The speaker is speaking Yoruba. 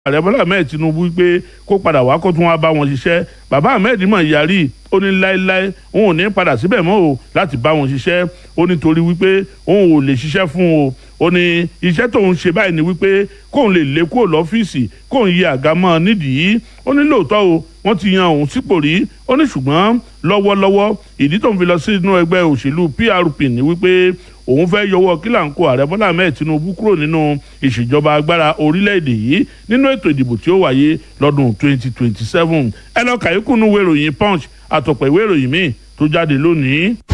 ààrẹ bọ́lá ahmed tinubu pé kó padà wá kó tún wá bá wọn ṣiṣẹ́ bàbá ahmed mọ̀ yarí ó ní láéláé òun ò ní padà síbẹ̀ mọ́ o láti bá wọn ṣiṣẹ́ ó ní torí wípé òun ò lè ṣiṣẹ́ fún o ó ní iṣẹ́ tóun ṣe báyìí ni wípé kóun lè lé kúrò lọ́fíìsì kóun yí àga mọ́ nídìí ó ní lóòótọ́ o wọ́n ti yan òun sípò rí ó ní ṣùgbọ́n lọ́wọ́lọ́wọ́ ìdí tóun fi lọ sí inú ẹgbẹ́ òṣèlú PRP ni wípé òun fẹ́ yọwọ́ kílàńkó ààrẹ bọ́lá ahmed tinubu kúrò nínú ìṣèjọba agbára orílẹ̀-èdè yìí nínú ètò ìdìbò tí ó wáyé lọ́dún 2027 ẹ lọ kàyékùnú ìwé ìròyìn punch àtọ̀pọ̀ ìwé ìròyìn míì tó jáde lónìí.